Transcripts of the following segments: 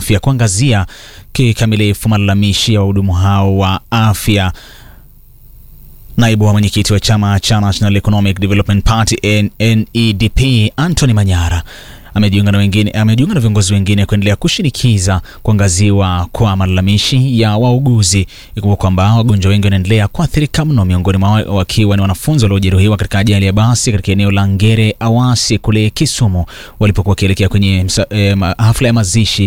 afya kuangazia kikamilifu malalamishi ya wahudumu hao wa afya. Naibu wa mwenyekiti wa chama cha National Economic Development Party NEDP Anthony Manyara amejiunga na wengine amejiunga na viongozi wengine kuendelea kushinikiza kuangaziwa kwa malalamishi ya wauguzi. Ikumbuka kwamba wagonjwa wengi wanaendelea kuathirika mno, miongoni mwao wakiwa ni wanafunzi waliojeruhiwa katika ajali ya basi katika eneo la Ngere Awasi kule Kisumu walipokuwa wakielekea kwenye msa, eh, hafla ya mazishi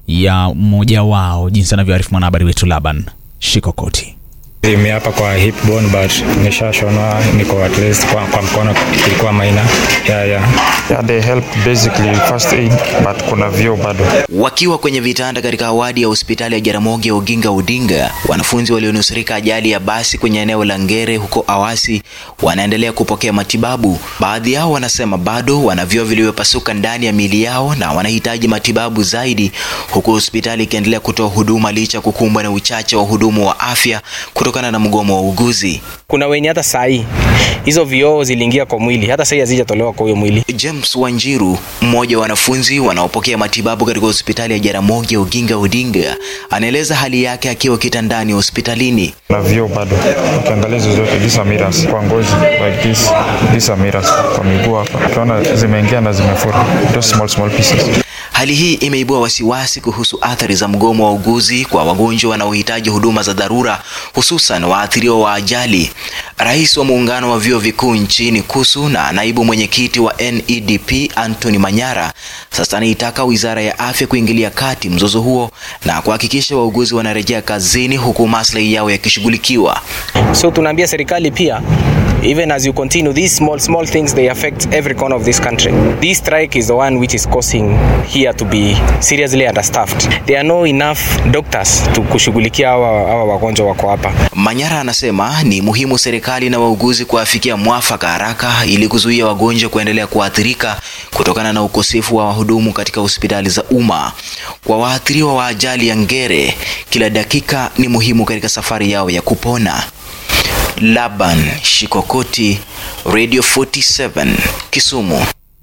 ya mmoja wao, jinsi anavyoarifu mwanahabari wetu Laban Shikokoti. Imi hapa kwa hip bone but nishashonwa, niko at least kwa, kwa mkono ilikuwa maina yeah, yeah. Yeah, they help basically first aid but kuna vyoo bado. Wakiwa kwenye vitanda katika wadi ya hospitali ya Jaramogi Oginga Odinga, wanafunzi walionusurika ajali ya basi kwenye eneo la Ngere huko Awasi wanaendelea kupokea matibabu. Baadhi yao wanasema bado wana vyoo vilivyopasuka ndani ya miili yao na wanahitaji matibabu zaidi, huku hospitali ikiendelea kutoa huduma licha kukumbwa na uchache wa hudumu wa afya kutokana na mgomo wa uguzi. Kuna wenye hata saa hii hizo vioo ziliingia kwa mwili, hata saa hii hazijatolewa kwa huyo mwili. James Wanjiru, mmoja wa wanafunzi wanaopokea matibabu katika hospitali ya Jaramogi Oginga Odinga, anaeleza hali yake akiwa kitandani hospitalini. Na vyoo bado, ukiangalia hizo zote these are mirrors kwa ngozi like this, these are mirrors kwa miguu hapa, ukiona zimeingia na zimefura, those small small pieces. Hali hii imeibua wasiwasi kuhusu athari za mgomo wa uguzi kwa wagonjwa wanaohitaji huduma za dharura, hususan waathiriwa wa ajali. Rais wa muungano wa vyuo vikuu nchini KUSU na naibu mwenyekiti wa NEDP Anthony Manyara sasa anaitaka wizara ya afya kuingilia kati mzozo huo na kuhakikisha wauguzi wanarejea kazini huku maslahi yao yakishughulikiwa. So tunaambia serikali pia even as you continue these small small things they affect every corner of this country this strike is the one which is causing here to be seriously understaffed there are no enough doctors to kushughulikia hawa hawa wagonjwa wako hapa Manyara anasema ni muhimu serikali na wauguzi kuafikia mwafaka haraka ili kuzuia wagonjwa kuendelea kuathirika kutokana na ukosefu wa wahudumu katika hospitali za umma. Kwa waathiriwa wa ajali ya Ngere, kila dakika ni muhimu katika safari yao ya kupona. Laban Shikokoti, Radio 47, Kisumu.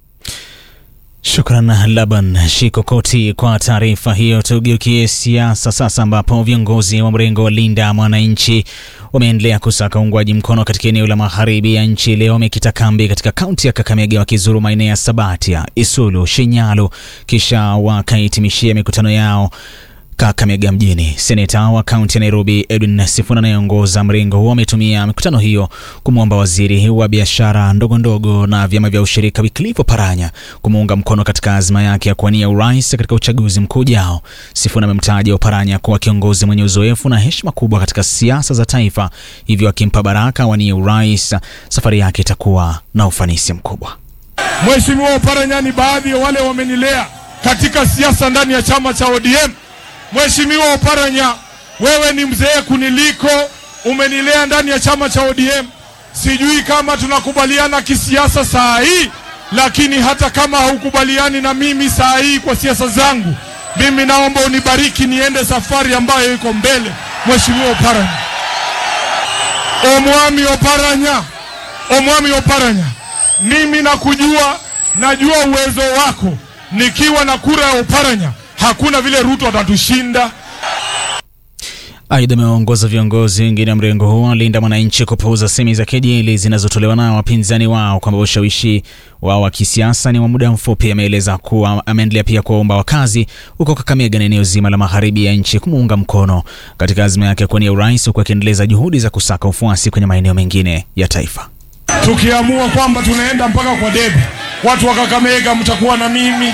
Shukran Laban Shikokoti kwa taarifa hiyo. Tugeukie siasa sasa, ambapo viongozi wa mrengo wa Linda Mwananchi wameendelea kusaka uungwaji mkono katika eneo la magharibi ya nchi. Leo wamekita kambi katika kaunti ya Kakamega, wakizuru maeneo ya Sabatia, Isulu, Shinyalu, kisha wakahitimishia mikutano yao Kakamega mjini. Seneta wa kaunti ya Nairobi Edwin Sifuna anayeongoza mrengo huo ametumia mikutano hiyo kumwomba waziri wa biashara ndogo ndogo na vyama vya ushirika Wycliffe Oparanya kumuunga mkono katika azma yake ya kuwania urais katika uchaguzi mkuu ujao. Sifuna amemtaja Oparanya kuwa kiongozi mwenye uzoefu na heshima kubwa katika siasa za taifa, hivyo akimpa baraka awanie urais, safari yake itakuwa na ufanisi mkubwa. Mheshimiwa Oparanya ni baadhi ya wale wamenilea katika siasa ndani ya chama cha ODM. Mheshimiwa Oparanya, wewe ni mzee kuniliko, umenilea ndani ya chama cha ODM. Sijui kama tunakubaliana kisiasa saa hii, lakini hata kama haukubaliani na mimi saa hii kwa siasa zangu, mimi naomba unibariki niende safari ambayo iko mbele. Mheshimiwa Oparanya, Omwami Oparanya, Omwami Oparanya, mimi nakujua, najua uwezo wako. Nikiwa na kura ya Oparanya hakuna vile Ruto atatushinda. Aidha, amewaongoza viongozi wengine wa mrengo huo Linda Mwananchi kupuuza semi za kejeli zinazotolewa na wapinzani wao kwamba ushawishi wao wa kisiasa ni wa muda mfupi. Ameeleza kuwa ameendelea pia kuwaomba wakazi huko Kakamega na eneo zima la magharibi ya nchi kumuunga mkono katika azma yake ya kuwania urais, huku akiendeleza juhudi za kusaka ufuasi kwenye maeneo mengine ya taifa. Tukiamua kwamba tunaenda mpaka kwa debe, watu wa Kakamega mtakuwa na mimi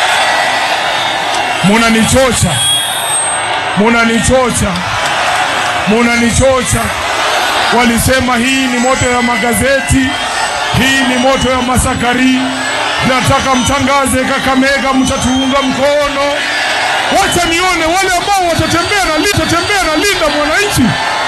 munanichocha, munanichocha, munanichocha. Walisema hii ni moto ya magazeti, hii ni moto ya masakari. Nataka mtangaze Kakamega, mtatuunga mkono. Wacha nione wale ambao watatembea na Linda, tembea na Linda Mwananchi.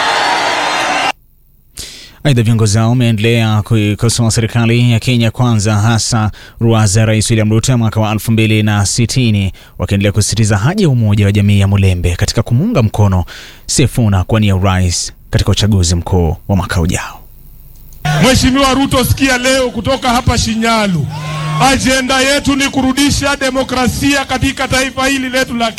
Aidha, viongozi hao wameendelea kuikosoa serikali ya Kenya Kwanza, hasa ruwaza ya Rais William Ruto ya mwaka wa 2060 wakiendelea kusisitiza haja ya umoja wa jamii ya Mulembe katika kumuunga mkono Sifuna kuwania urais katika uchaguzi mkuu wa mwaka ujao. Mheshimiwa Ruto, sikia leo kutoka hapa Shinyalu, ajenda yetu ni kurudisha demokrasia katika taifa hili letu la